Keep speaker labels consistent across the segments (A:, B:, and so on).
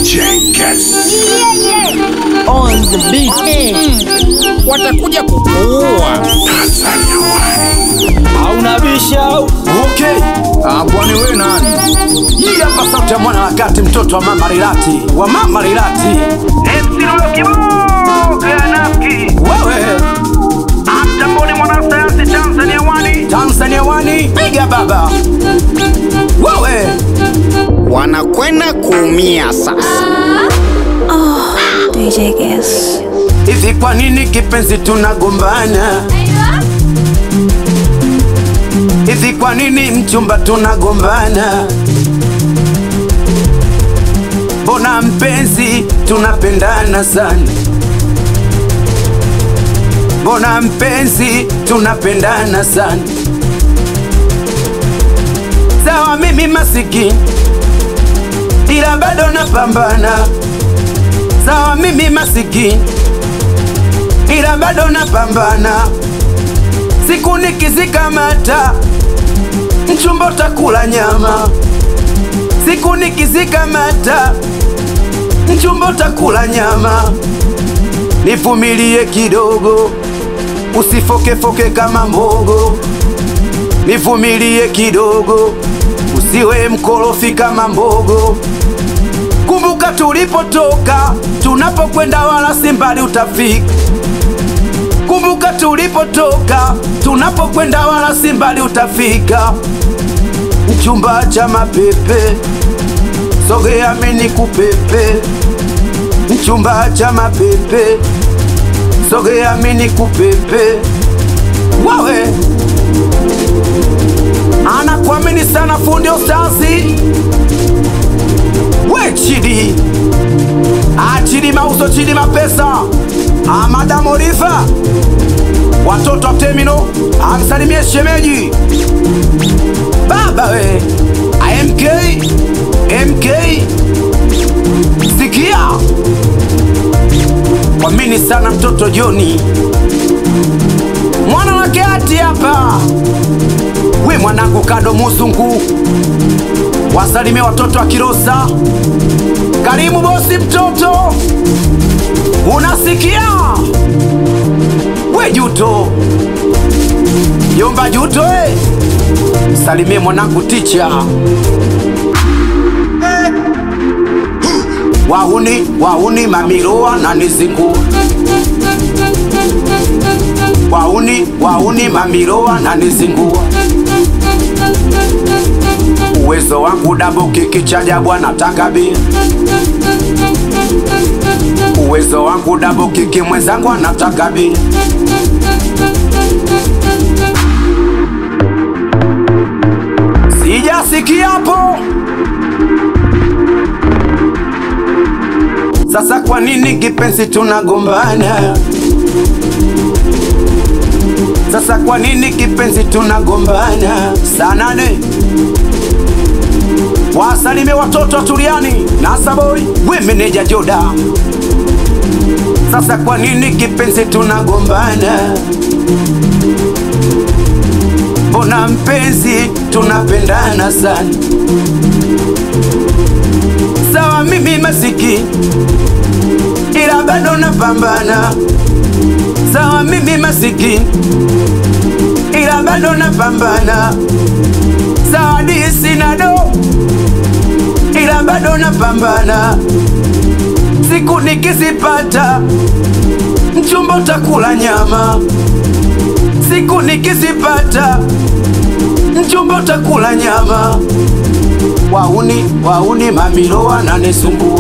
A: DJ Guess.
B: on the beat.
C: watakuja kukuua.
A: Tanzania One.
B: Hauna bisha
D: Okay. Ah, kwani wewe nani? Hii hapa sauti ya mwana wakati mtoto wa mama Rilati. Wa mama Rilati. Wewe Tanzania wani piga baba. Wewe
C: Wanakwenda kuumia sasa.
E: DJ Guess.
D: hivi kwa nini kipenzi tunagombana? Hivi kwa nini mchumba tunagombana? Mbona mpenzi tunapendana sana? Mbona mpenzi tunapendana sana? Sawa mimi masikini ila bado napambana. Sawa mimi masikini ila bado napambana. Siku nikizikamata mchumba utakula nyama. Siku nikizikamata mchumba utakula nyama. Nivumilie kidogo, usifokefoke kama mbogo. Nivumilie kidogo, usiwe mkorofi kama mbogo. Kumbuka tulipotoka, tunapokwenda wala si mbali utafika. Kumbuka tulipotoka, tunapokwenda wala si mbali utafika. Mchumba cha mapepe, sogea mini kupepe. Mchumba cha mapepe, sogea mini kupepe. Wawe anakuamini sana fundi Ostazi we Chidi Ah, Chidi mauso Chidi mapesa Ah, Madam Oliva watoto wa Temino amsalimie shemeji baba we Ah, MK MK sikia kwamini sana mtoto Joni mwana wake ati hapa we mwanangu kado musungu wasalimie watoto wa Kilosa. Karibu bosi mtoto, unasikia? We Juto, yomba Juto eh. Salimie mwanangu ticha wahuni wahuni mamiroa na nizingu wahuni wahuni mamiroa na nizingua uwezo wangu dabo kiki cha jabwa nataka bia uwezo wangu dabo kiki mwenzangu anataka bia sijasikia hapo sasa kwa nini kipenzi tunagombana sasa kwa nini kipenzi tunagombana saa nane wasalime watoto wa Turiani na Saboi, we meneja Joda. Sasa kwa nini kipenzi tunagombana? Mbona mpenzi tunapendana sana? Sawa mimi masiki, ila bado napambana. Sawa mimi masiki, ila bado napambana. Sawa disi na do ila bado napambana. Siku nikizipata mchumba utakula nyama. Siku nikizipata mchumba utakula nyama. Wauni wauni mamilo wananisumbua.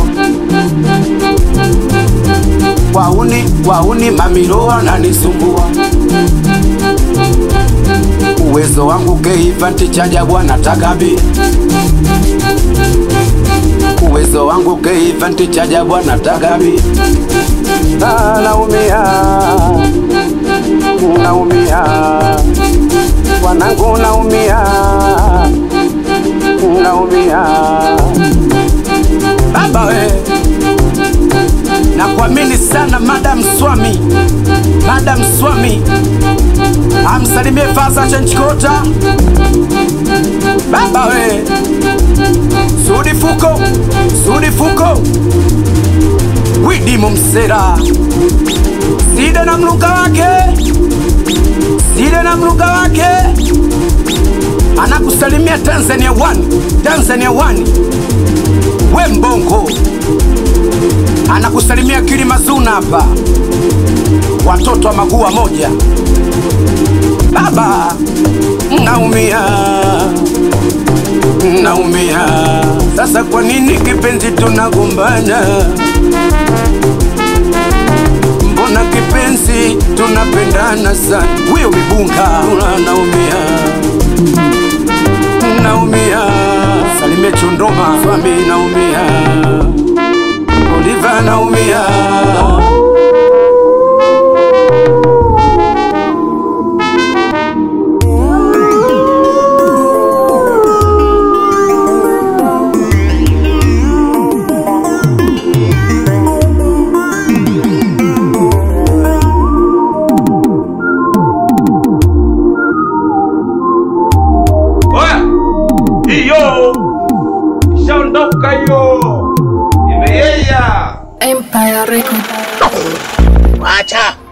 D: Wauni wauni mamilo wananisumbua. Uwezo wangu keifanti chaja bwana takabi uwezo wangu keifanti chaja bwana takabi Ah, naumia naumia wanangu naumia naumia baba we nakuamini sana madam swami madam swami amsalimie fasa chenchikota baba we Sudi Fuko, Sudi Fuko, Dimo Msera, Side na mluka wake, Side na mluka wake anakusalimia Tanzania one, Tanzania one. We Mbongo anakusalimia Kilimazuna hapa, watoto wa magua moja. Baba naumia, naumia sasa. Kwa nini kipenzi tunagombana? Mbona kipenzi tunapendana sana? Huyo mibunga naumia naumia Salimia Chundoma Swami naumia Oliva naumia
E: Oya, hiyo ishaondoka hiyo, imeyeya.
F: Empire Record.
C: Acha